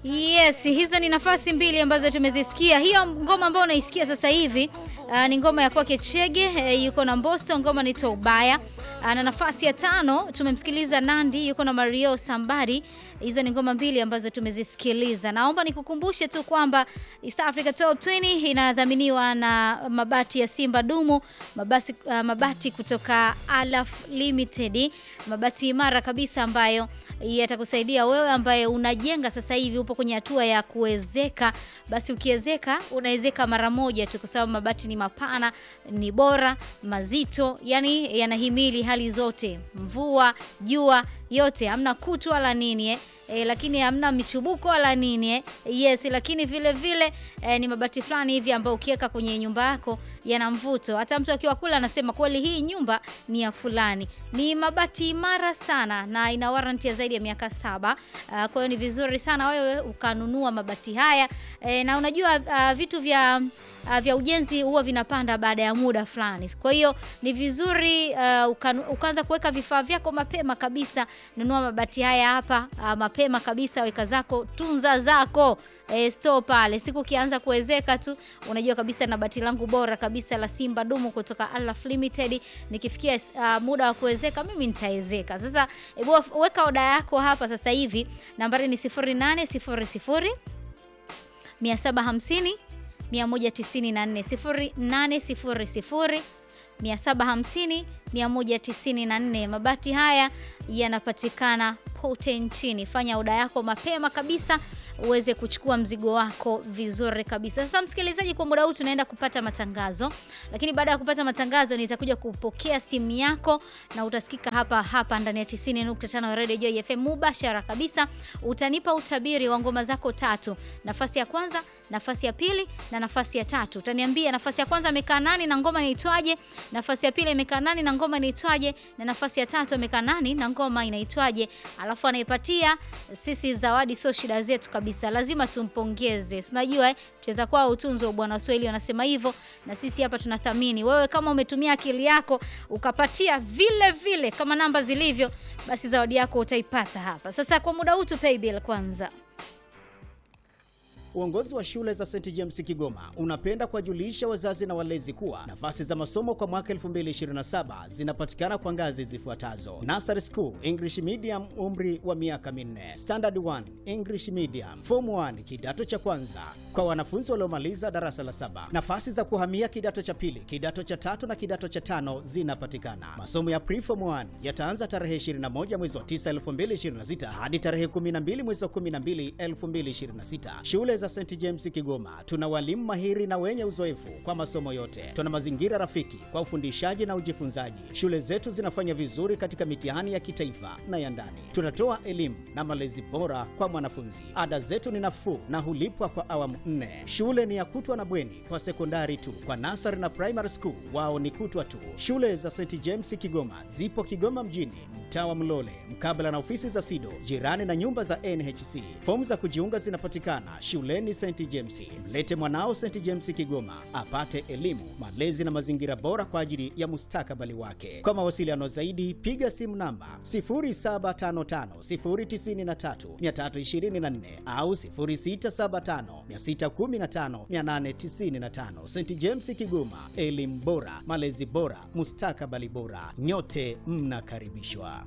Yes, hizo ni nafasi mbili ambazo tumezisikia. Hiyo ngoma ambayo unaisikia sasa hivi uh, ni ngoma ya kwake Chege uh, yuko na Mbosso, ngoma inaitwa Ubaya. Uh, na nafasi ya tano tumemsikiliza Nandi yuko na Mario Sambari. Hizo ni ngoma mbili ambazo tumezisikiliza. Naomba nikukumbushe tu kwamba East Africa Top 20 inadhaminiwa na mabati ya Simba Dumu, mabasi, uh, mabati kutoka Alaf Limited, mabati imara kabisa ambayo yatakusaidia wewe ambaye unajenga sasa hivi, upo kwenye hatua ya kuwezeka. Basi ukiwezeka unawezeka mara moja tu, kwa sababu mabati ni mapana, ni bora, mazito, yani yanahimili hali zote, mvua, jua, yote, hamna kutu wala nini eh. E, lakini hamna michubuko wala nini eh. Yes, lakini vile vile e, ni mabati fulani hivi ambayo ukiweka kwenye nyumba yako yana mvuto. Hata mtu akiwa kula anasema kweli hii nyumba ni ya fulani. Ni mabati imara sana na ina warranty ya zaidi ya miaka saba. Uh, kwa hiyo ni vizuri sana wewe ukanunua mabati haya e, na unajua uh, vitu vya uh, vya ujenzi huwa vinapanda baada ya muda fulani. Kwa hiyo ni vizuri uh, ukaanza kuweka vifaa vyako mapema kabisa. Nunua mabati haya hapa uh, mapema kabisa, weka zako, tunza zako E, store pale. Siku ukianza kuwezeka tu unajua kabisa na bati langu bora kabisa la Simba Dumu kutoka Alaf Limited, nikifikia uh, muda wa kuwezeka mimi nitawezeka. Sasa hebu weka oda yako hapa sasa hivi, nambari ni 0800 750 194 0800 750 194. Mabati haya yanapatikana pote nchini. Fanya oda yako mapema kabisa uweze kuchukua mzigo wako vizuri kabisa. Sasa msikilizaji, kwa muda huu tunaenda kupata matangazo, lakini baada ya kupata matangazo nitakuja kupokea simu yako na utasikika hapa hapa ndani ya 90.5 Radio Joy FM mubashara kabisa. Utanipa utabiri wa ngoma zako tatu, nafasi ya kwanza, nafasi ya pili na nafasi ya tatu. Utaniambia nafasi ya kwanza amekaa nani na ngoma inaitwaje, nafasi ya pili imekaa nani na ngoma inaitwaje, na nafasi ya tatu amekaa nani na ngoma inaitwaje, alafu anaipatia sisi zawadi, sio shida zetu kabisa lazima tumpongeze. Unajua eh, mcheza kwao utunzo bwana, Waswahili wanasema hivyo, na sisi hapa tunathamini. Wewe kama umetumia akili yako ukapatia vile vile kama namba zilivyo, basi zawadi yako utaipata hapa. Sasa kwa muda huu tu pay bill kwanza. Uongozi wa shule za St James Kigoma unapenda kuwajulisha wazazi na walezi kuwa nafasi za masomo kwa mwaka 2027 zinapatikana kwa ngazi zifuatazo: Nursery School English Medium, umri wa miaka minne; Standard 1 English Medium; Form 1 kidato cha kwanza kwa wanafunzi waliomaliza darasa la saba. Nafasi za kuhamia kidato cha pili, kidato cha tatu na kidato cha tano zinapatikana. Masomo ya Preform 1 yataanza tarehe 21 mwezi wa 9 2026 hadi tarehe 12 mwezi wa 12 2026. Shule za St James Kigoma tuna walimu mahiri na wenye uzoefu kwa masomo yote. Tuna mazingira rafiki kwa ufundishaji na ujifunzaji. Shule zetu zinafanya vizuri katika mitihani ya kitaifa na ya ndani. Tunatoa elimu na malezi bora kwa mwanafunzi. Ada zetu ni nafuu na hulipwa kwa awamu nne. Shule ni ya kutwa na bweni kwa sekondari tu. Kwa nasari na primary school wao ni kutwa tu. Shule za St James Kigoma zipo Kigoma mjini, mtaa wa Mlole, mkabala na ofisi za SIDO, jirani na nyumba za NHC. Fomu za kujiunga zinapatikana shuleni St James. Mlete mwanao St James Kigoma apate elimu, malezi na mazingira bora kwa ajili ya mustakabali wake. Kwa mawasiliano zaidi, piga simu namba 0755093324 au 0675615895. St James Kigoma, elimu bora, malezi bora, mustakabali bora. Nyote mnakaribishwa.